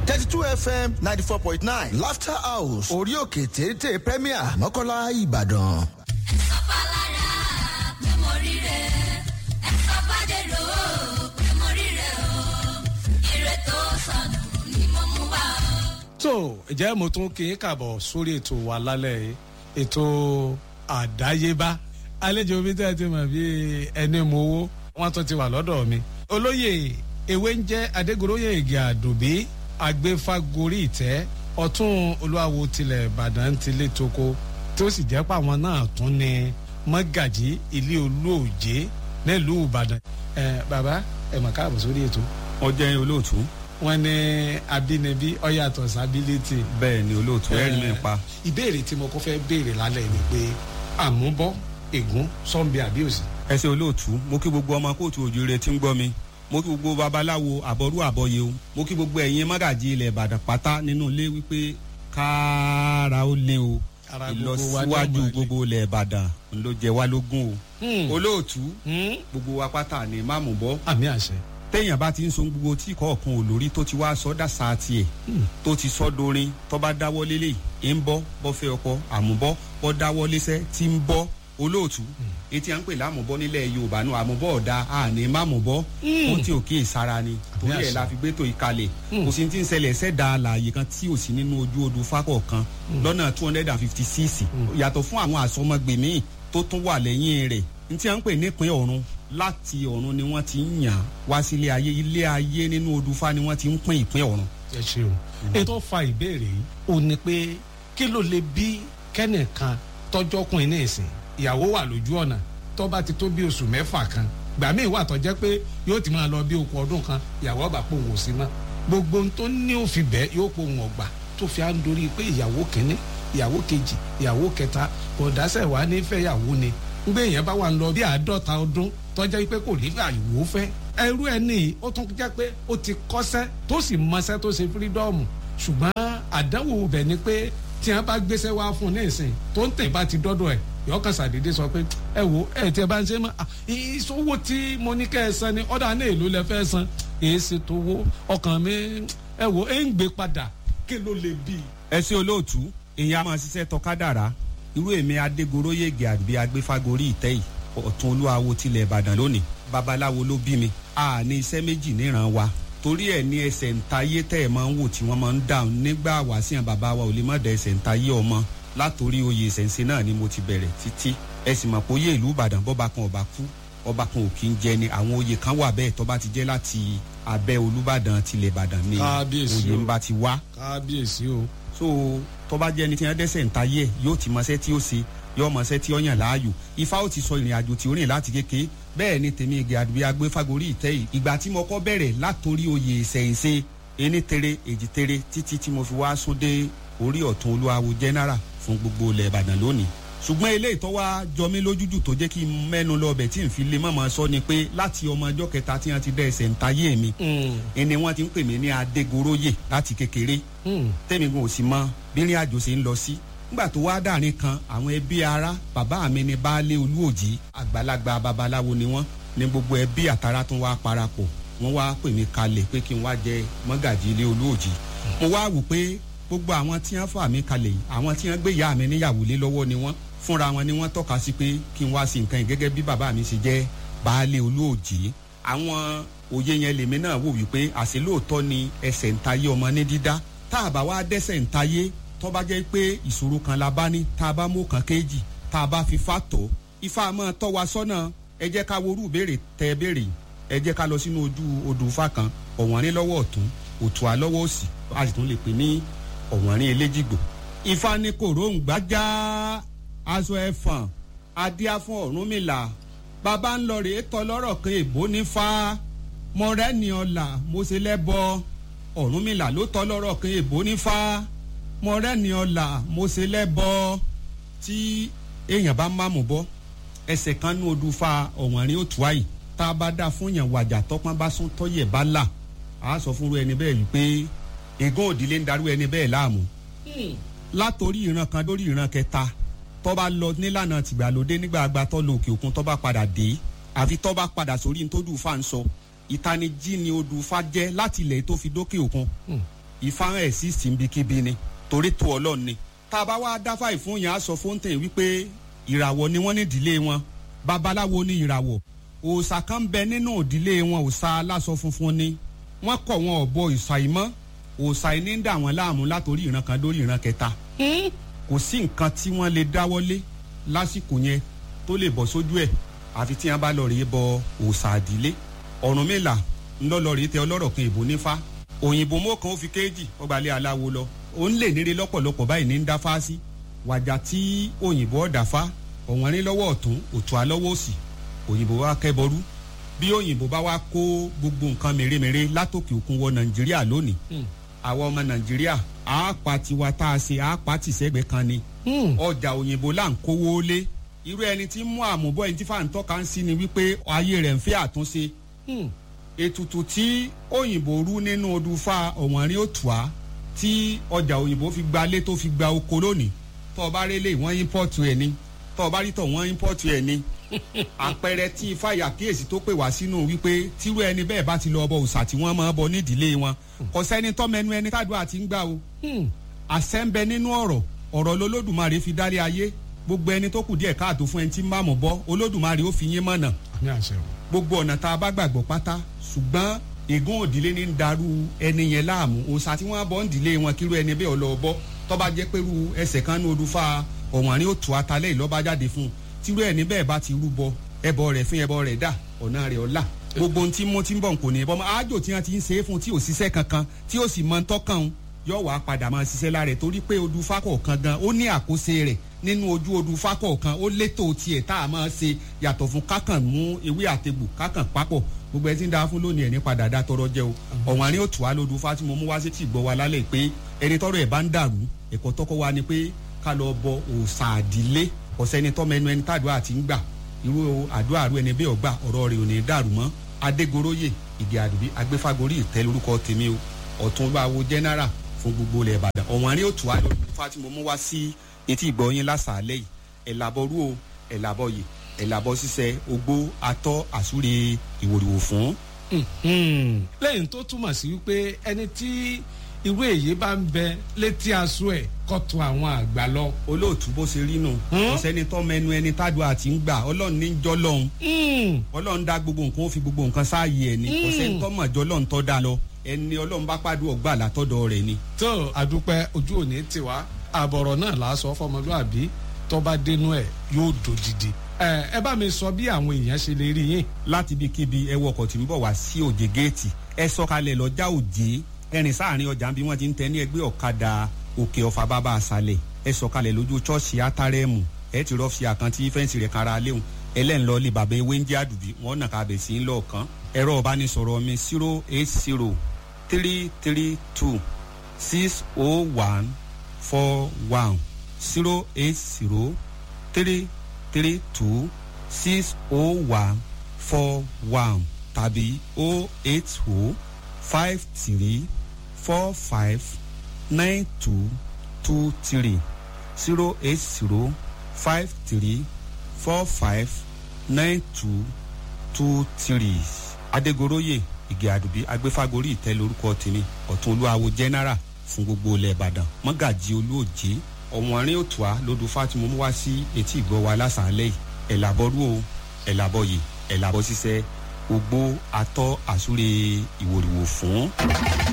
thirty two fm ninety four point nine laughter house orí òkè téńté premier mọ́kànlá ìbàdàn. ẹ̀sọ́ palára pé mo ríre ẹ̀sọ́ bàdèrò pé mo ríre o ire tó sọnù ni mo mú wá o. tó ìjẹ́ mo tún kí n kàbọ̀ sórí ètò wa lálẹ́ yìí ètò àdáyébá àlejò mi tẹ́ ẹ ti mọ̀ bí ẹni mo wó wọ́n tún ti wà lọ́dọ̀ mi. olóyè ewé ń jẹ́ adégoróyè ìgè àdùbí agbéfagórí ìtẹ́ ọ̀tún olúwawo tilẹ̀ ìbàdàn ti lé toko tó sì jẹ́ pàwọn náà tún ni mọ́gàjí ilé olóòjé nílùú ìbàdàn. ẹ bàbá ẹ mọ̀ káàbọ̀ sórí ètò ọjọ́ olóòtú wọn ní abínibí ọyàtọ̀ sábílítì. bẹ́ẹ̀ ni olóòtú ẹ̀rí mi pa. ìbéèrè tí mo kọ́ fẹ́ béèrè lálẹ́ ni pé àmúbọ́ ègún sọ́ńbì àbíòsì. ẹsẹ̀ olóòtú mo kí gbogbo ọmọ kóòtù òjòrè tí ń gbọ́ mi mo kí gbogbo babaláwo àbọ̀rú àbọ̀yé o mo kí gbogbo ẹ̀yin mágàjì ilẹ̀ ìbàdàn pátá nínú ilé wípé kára ó lé o Ara gbogbo wa ní ìlọsíwájú ọmọ ilé. gbogbo ilẹ̀ ìbàdàn ló jẹ wá lógún o Hmm. olóòtú Hmm? gbogbo wa pátá ni má mú bọ́ àmì àṣẹ. téèyàn bá ti ń so gbogbo tí kọ̀ọ̀kan olórí tó ti wá sọ́dà sáà tiẹ̀ tó ti sọ́ dorin tó bá dáwọ́ lélẹ̀ ń bọ́ bọ́ fẹ́ ọkọ àmúbọ́ bọ́ dáwọ́ léṣẹ́ tí ń bọ́ olóòtú etí à ń pè lámùbọ́ nílẹ̀ yorùbá náà àmúbọ́ ọ̀dà àní mámùbọ́ ó tí ò kí ìsara ni torí ẹ̀ àṣẹ. la fi gbé tó ìkalẹ̀ kò sí ti ń ṣẹlẹ̀ ṣẹ̀dá àlàyé kan tí ò sí nínú ojú odò fákọ̀ kan lọ́nà two hundred and fifty six yàtọ̀ fún àwọn àsọmọgbè míì tó tún wà lẹ́yìn rẹ̀ ní tí à ń pè nípìn ọ̀run láti ọ̀run ni wọ́n ti ń yàn wá sílé ayé ilé ayé nínú odò fá ni wọ́n ti ń pín ìpín ọ̀run ẹ ṣeun. ètò fa ìbéèrè yìí ò ní pé kí ló lè bí kẹ́nìkan tọ́jọ́kùnrin ní ìsìn ìyàwó wà lójú ọ̀nà tó bá ti tó bí oṣù mẹ́fà kan gbà míì wà tó jẹ́ pé yóò ti máa lọ bí okùn ọdún kan ìyàwó ọba pò wò sí mọ́ gbogbo ohun tó ní òfin bẹ́ẹ̀ yóò pò wọ́n gbà tó fi á ń dorí pé ìyàwó kínní ìyàwó kejì ìyàwó kẹta kò dáṣẹ̀ wá ní fẹ́yàwó ni ngbé èèyàn bá wà ń lọ bí àádọ́ta ọdún tọ́jà pé kò ní àyùwò fẹ́ ẹrú ẹ ní ó tún jẹ́ pé ó ti kọ́sẹ́ tó sì mọṣẹ́ tó ṣe fírídọ́ọ̀mù ṣùgbọ́n àdánwò bẹ̀ ni pé tí wọ́n bá gbéṣẹ́ wá fún un ní ìsìn tó ń tẹ̀ bá ti dọ́dọ̀ ẹ̀ yọkàn sàdédé sọ pé ẹ wo ẹ tí ẹ bá ń ṣe mọ́ ah, ìṣòwò tí mo ní kẹ́ ẹ san ni ọ̀dà náà èlò lẹ fẹ́ san èyí ṣe tó wó ọkàn mi ẹ wo ẹ ń gbé padà kí ló lè bí i. ẹ sí olóòtú èèyàn á máa ṣiṣẹ́ tọkádàrá irú èmi adégoróyègè àbí agbéfagórí ìtẹ́ yìí ọ̀tún olúwawo tilẹ̀ ìbàdàn lónìí babaláwo ló bí mi a ní iṣẹ́ méjì níran wa torí ẹ̀ ní ẹsẹ̀ ntayé tẹ́ ẹ̀ máa ń wò tí wọ́n máa ń dáhùn nígbà wàásìyàn bàbá wa ò lè má da ẹsẹ̀ ntayé ọmọ látòrí oyè ìṣẹ̀ǹsẹ̀ náà ni mo ti bẹ̀rẹ̀ títí ẹ sì mọ̀ pé oyè ìlú ìbàdàn bọ́ba kan ọba kú ọba kan ò kí ń jẹ ni àwọn oyè kan wà bẹ́ẹ̀ tó bá ti jẹ́ láti abẹ́ olúbàdàn tilẹ̀ ìbàdàn ni Kábíyèsí oyè o. ń bá ti wá kábíyèsí o. so tọba jẹ ẹni tí wọn dẹsẹ ń ta yẹ yóò ti mọṣẹ tí ó ṣe yóò mọṣẹ tí ó yàn láàyò ifá ó ti sọ ìrìn àjò tí ó rìn láti kéke bẹẹ ni tèmi igi àdúgbò agbé fagori ìtẹ yìí ìgbà tí mo kọ bẹrẹ látòrí oyè ìṣẹyìnṣe ení tere èjì tere títí tí mo fi wá sóde orí ọ̀tún olúwawo general fún gbogbo ilẹ̀ ìbàdàn lónìí ṣùgbọ́n eléyìí tó wá jọ mí lójújù tó jẹ́ kí n mẹ́nu lọ bẹ̀ tí n fi lè mọ̀mọ́ sọ ni pé láti ọmọ ọjọ́ kẹta tí wọ́n ti dẹ́ ẹsẹ̀ ń tayé mi ẹni wọ́n ti ń pè mí ní adégoróyè láti kékeré tẹ́mi gan ò sì mọ bírin àjò ṣe ń lọ sí. nígbà tó wá dàrin kan àwọn ẹbí ara bàbá mi ní baálé olúòjì àgbàlagbà babaláwo ni wọ́n ní gbogbo ẹbí àtàrà tó wá parapọ̀ wọ́n wá pè mí kalẹ̀ pé kí n wá jẹ mọ́gàjì ilé olúòjì. mo wá wò pé gbogbo àwọn tí wọ́n fà mí kalẹ̀ yìí àwọn tí wọ́n gbé ìyá mi níyàwó lé lọ́wọ́ ni wọ́n fúnra wọn ni wọ́n tọ́ka sí pé kí n wá sí nǹkan yìí gẹ́gẹ́ bí bàbá mi ṣe jẹ́ baálé olúòjì àwọn òye yẹn lèmi náà wò wípé àṣẹ lóòótọ́ ni ẹsẹ̀ ń tayé ọmọ ní dídá tá a bá wá dẹ́sẹ̀ ń tayé tó bá jẹ́ pé ìṣòro kan la bá ní tá a bá mú kan kéjì tá a bá fi fà tó ifá máa tọ́ wa sọ́nà ẹ jẹ́ ká worú béèrè tẹ́ béèrè ẹ jẹ́ ká lọ sínú ojú odò ifá kan ọ̀wọ́nrín lọ́wọ́ ọ̀tún òtún alọ́wọ́ òsì a sì tún lè pè ní ọ̀wọ́nrín eléjìgbò ifá ní kòróǹgbá já aṣọ ẹ̀fọ̀n adíá fún ọ̀rúnmìlà bàbá ń lọ rèé tọ́ lọ́rọ̀ kan èbó ní fa mọ̀rẹ́ni ọ̀la mo ṣe lẹ́bọ ọ̀rúnmìlà ló tọ́ lọ́rọ̀ kan èbó ní fa mọ̀rẹ́ni ọ̀la mo ṣe lẹ́bọ tí èèyàn bá máàmù bọ́ ẹsẹ̀ kan ní odù fa ọ̀wọ́nrín òtún àyè tá a bá dá fún yàn wàjà tọ́pọ́n bá sún tọ́yẹ̀ bá là á sọ fúnru ẹni bẹ́ẹ̀ wípé ègún òdìlé ń darú ẹni bẹ́ẹ̀ láàmú látòrí ìran kan lórí ìran kẹta tó bá lọ nílànà tìgbàlódé nígbà àgbà tó lọ òkè òkun tó bá padà dé àfi tó bá padà sórí ní tó dùn fa ń sọ ìtanijí ni odù fa jẹ́ láti ilẹ̀ tó fi dókè òkun ìfáhàn ẹ̀ sí síbikíbi ni torí tó ọlọ́run ni tá a bá wá dáfà ìfún yẹn á sọ fóńtẹ̀ wípé ìràwọ̀ ni wọ́n ní ìdílé wọn babaláwo ní ìràwọ̀ òòṣà kan bẹ nínú ìdílé wọn òòṣà aláṣọ funfun ni wọ́n kọ̀ wọn ọ̀bọ ìṣàìmọ́ òòṣà yìí ní dà wọ́n láàmú látòrí ìran kan dórí ìran kẹta kò sí nǹkan tí wọ́n lè dáwọ́lé lásìkò yẹn tó lè bọ́ sójú ẹ̀ àfi tí wọ́n bá lọ rèé bọ òòṣà àdílé Ọ̀rúnmìlà ńlọ́lọ́ rèé tẹ ọlọ́rọ̀ kan ìbò nífá òyìnbó mọ́kàn ó fi kéèjì ọgbàlẹ̀ aláwo lọ òun lè níre lọ́pọ̀lọpọ̀ báyìí ní ń dáfá sí wàjà tí òyìnbó ọ̀dàfá ọ̀wọ́n rí lọ́wọ́ ọ̀tún òtún alọ́wọ́ òsì òyìnbó wa kẹ́bọrú bí òyìnbó bá wá kó gbogbo nǹkan mèremère látòkè òkun wọ nàìjíríà lónìí àwọn ọmọ nàìjíríà àápa tiwa tá a ṣe àápa tìṣẹ́gbẹ́ kan ni ọjà òyìnbó là ń kówó lé irú ẹni tí ń mú àmúbọ̀ ẹni tí fàǹtọ́ kan sí ni wípé ayé rẹ̀ ń fẹ́ àtúnṣe ètùtù tí òyìnbó rú nínú odùfà ọ̀wọ́nrín òtùá tí ọjà òyìnbó fi gba lé tó fi gba oko lónìí tó o bá rí lé wọ́n ímpọ́ọ̀tù ẹ̀ ni tó o bá rí tọ̀ wọ́n ímpọ́ọ̀tù ẹ̀ ni àpẹẹrẹ tí ifá ìyàkíyèsí tó pè wá sínú wípé tírú ẹni bẹ́ẹ̀ bá ti lọ ọbọ òòṣà tí wọ́n máa bọ nídìílé wọn kò sẹ́ni tọ́mẹnu ẹni tádùá ti ń gbà o àṣẹ ń bẹ nínú ọ̀rọ̀ ọ̀rọ̀ lolódùmarè fi dálé ayé gbogbo ẹni tó kù díẹ̀ káàtó fún ẹni tí ń bá mọ̀ bọ́ olódùmarè ó fi yín mọ̀nà ní àṣẹ o. gbogbo ọ̀nà tá a bá gbàgbọ́ pátá ṣùgbọ́n ègún òdìlé ní ń darú ẹni yẹn láàmú òòṣà tí wọ́n bọ́ ń dìlé wọn kírú ẹni bẹ́ẹ̀ ọlọ́ bọ́ tọ́ba jẹ́ pẹ̀lú ẹsẹ̀ kan ní odùfà ọ̀wọ́nrín òtù atalẹ́ ìlọ́ba jáde fún un tírú ẹni bẹ́ẹ̀ bá ti rúbọ ẹbọ rẹ̀ fún ẹbọ rẹ̀ dà ọ̀nà rẹ̀ ọ̀la gbogbo ohun tí mo ti ń bọ̀ kò ní ẹbọ mọ́ àjò tí wọ́n ti ń ṣe é fún tí ò ṣiṣẹ́ kankan tí ó sì mọ tọ́kàn un yóò wá padà máa ṣiṣẹ́ lára ẹ̀ torí pé odù fákọ̀ọ̀kan gan ó ní àkóso rẹ̀ nínú ojú odù fákọ̀ọ̀kan ó létò tiẹ̀ tá a máa ṣe yàtọ̀ fún kákàn mú ewé àtegbò kákàn papọ̀ gbogbo ẹ ti ń da fún lónìí ẹ̀ ní padà dá tọrọ jẹ o ọ̀wọ́n àárín òtù wa lódù fá tí mo mú wá sí tì gbọ́ wa lálẹ́ pé ẹni tọrọ ẹ̀ bá ń dàrú ẹ̀kọ́ tọ́kọ́ wa ni pé ká lọ bọ òòṣà àdílé ọ̀sẹ́ni tọ́mọ ẹnu ẹni tàdúrà ti ń gbà irú àdúrà rú ẹni bẹ́ẹ̀ ọgbà ọ̀rọ̀ rẹ̀ ò ní dàrú mọ́ adégoróyè ìgè àdùbí agbéfagórí ìtẹ́ lórúkọ tèmi o ọ̀tún bá wo general fún gbogbo ilẹ̀ ìbàdàn ọ̀wọ́n àárín òtù wa lódù fá tí mo mú wá sí etí ìgbọ̀nyín lásàálẹ̀ yìí ẹ̀làbọ̀rú o ẹ̀làbọ̀yè ẹ̀làbọ̀ ṣiṣẹ́ ogbó atọ́ àsúre ìwòrìwò fún. lẹ́yìn tó túmọ̀ sí wípé ẹni tí irú èyí bá ń bẹ létí aṣọ ẹ̀ kọ́tù àwọn àgbà lọ. olóòtú bó ṣe rí nù kò sẹ́ni tọ́mọ ẹnu ẹni tádùá àti ń gbà ọlọ́run ní jọ́ lọ́hún ọlọ́run dá gbogbo nǹkan ó fi gbogbo nǹkan sáàyè ẹ̀ ni kò sẹ́ni tọ́mọ ẹ̀jọ́ lọ́hún tọ́ da lọ ẹni ọlọ́run bá pàdé ọgbà látọ̀dọ̀ rẹ̀ ni. tó àdúpẹ́ ojú òní tiwa àbọ̀rọ̀ náà là á sọ fọmọlúàbí tó bá dénú ẹ̀ yóò dòdìdì ẹ ẹ bá mi sọ bí àwọn èèyàn ṣe lè rí yín. láti ibikíbi ẹ wọ ọkọ̀ tí ń bọ̀ wá sí òjè géètì ẹ sọ̀kalẹ̀ lọ́jà òjè ẹrìn sáàrin ọjà bí wọ́n ti ń tẹ ní ẹgbẹ́ ọ̀kadà òkè ọ̀fà bàbá àṣàlẹ̀ ẹ sọ̀kalẹ̀ lójú ṣọ́ọ̀ṣì átárẹ́mù ẹ ti rọ́ọ̀fì àkántí fẹ́ǹsì rẹ̀ kára léwu ẹlẹ́nlọ́ lè bàbá ewé ń jẹ́ àdùbí wọ́n nà ká bẹ̀ sí ń lọ́ọ̀kan ẹ̀rọ ìbánisọ̀rọ̀ mi zero eight zero three three two six oh one four one zero eight zero three three two six oh one four one tàbí oh eight oh five three four five nine two two three zero eight zero five three four five nine two two three adegoroye ìgè àdùbí agbéfagórí ìtẹ́ lórúkọ tèmi ọ̀tún olúwawo general fún gbogbo ilẹ̀ ìbàdàn mọ́gàjì olóòjé ọ̀wọ́nrín òtùá lódù fátìmọ́ mú wá sí etí ìgbọ́ wa lásàálẹ̀ yìí ẹ̀làbọ̀rú o ẹ̀làbọ̀yè ẹ̀làbọ̀ ṣiṣẹ́ ogbó atọ́ àsúre ìwòrìwò fún.